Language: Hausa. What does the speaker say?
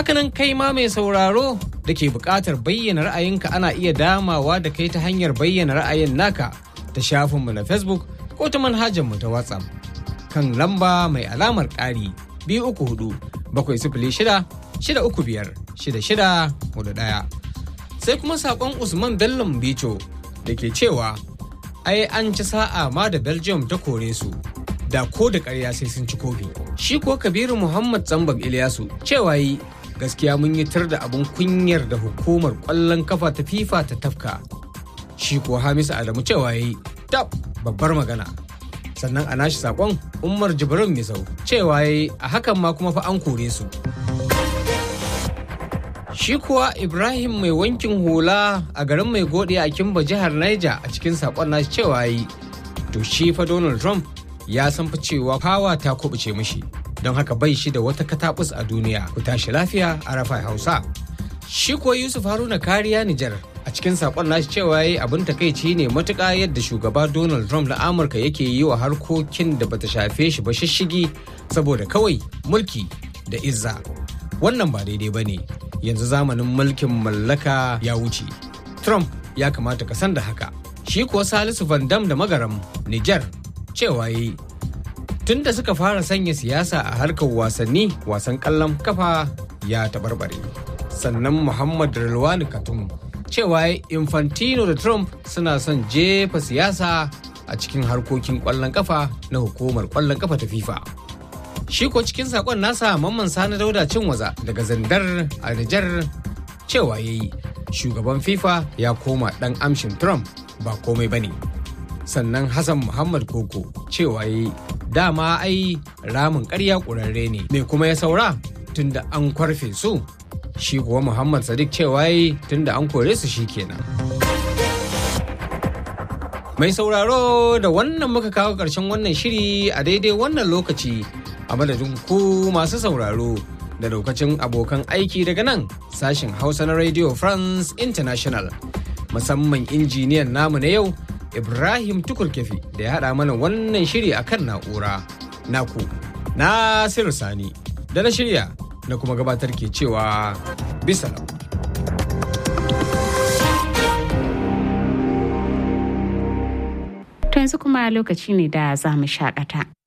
Hakanan kai ma mai sauraro da ke buƙatar bayyana ra'ayinka ana iya damawa da kai ta hanyar bayyana ra'ayin naka ta shafinmu na Facebook ko ta manhajarmu ta WhatsApp kan lamba mai alamar ƙari biyu uku hudu bakwai sifili shida shida uku biyar shida shida hudu ɗaya. Sai kuma saƙon Usman Bello Bicho da ke cewa ai an ci sa'a ma da Belgium ta kore su da ko da ƙarya sai sun ci kofi. Shi ko Kabiru Muhammad Zambab Ilyasu cewa yi gaskiya mun yi tar da abin kunyar da hukumar ƙwallon kafa ta FIFA ta tafka. Shi ko Hamisu Adamu cewa yi tab babbar magana. Sannan a nashi saƙon Umar Jibrin Misau cewa yi a hakan ma kuma fa an kore su. Shi kuwa Ibrahim mai wankin hula a garin mai gode a Kimba jihar Niger a cikin sakon nashi cewa yi. To shi fa Donald Trump ya san fa cewa fawa ta kubuce mishi. Don haka bai shi da wata katabus a duniya ku tashi lafiya a rafa Hausa. Shi kuwa Yusuf Haruna kariya Nijar a cikin sakon nashi cewa yi abin takaici ne matuƙa yadda shugaba Donald Trump na Amurka yake yi wa harkokin da bata shafe shi ba shishigi saboda kawai mulki da izza. Wannan ba daidai ba ne. yanzu zamanin mulkin mallaka ya wuce. Trump ya kamata ka san da haka. Shi kuwa Salisu Van Dam da Magaram, Nijar, cewa yi. Tun da suka fara sanya siyasa a harkar wasanni, wasan kallon kafa ya taɓarɓare. Sannan Muhammad Rilwani Katum, cewa Infantino da Trump suna son jefa siyasa a cikin harkokin ƙwallon kafa na hukumar ƙwallon kafa ta FIFA. shi ko cikin sakon nasa mamman sani dauda cin waza daga zandar a Nijar cewa ya yi shugaban fifa ya koma dan amshin trump ba komai ba ne sannan hassan muhammad koko cewa ya yi dama ai ramin karya ƙurarre ne me kuma ya saura tunda an kwarfe su shi kuwa muhammad sadiq cewa ya yi tunda an kore su shi kenan mai sauraro da wannan muka kawo ƙarshen wannan shiri a daidai wannan lokaci a madadin ku masu sauraro da lokacin abokan aiki daga nan sashen hausa na radio france international musamman injiniyan namu na yau ibrahim tukurkefi da ya haɗa mana wannan shiri a kan na'ura naku nasiru sani da na shirya na kuma gabatar ke cewa bisa To yanzu kuma lokaci ne da za mu shakata.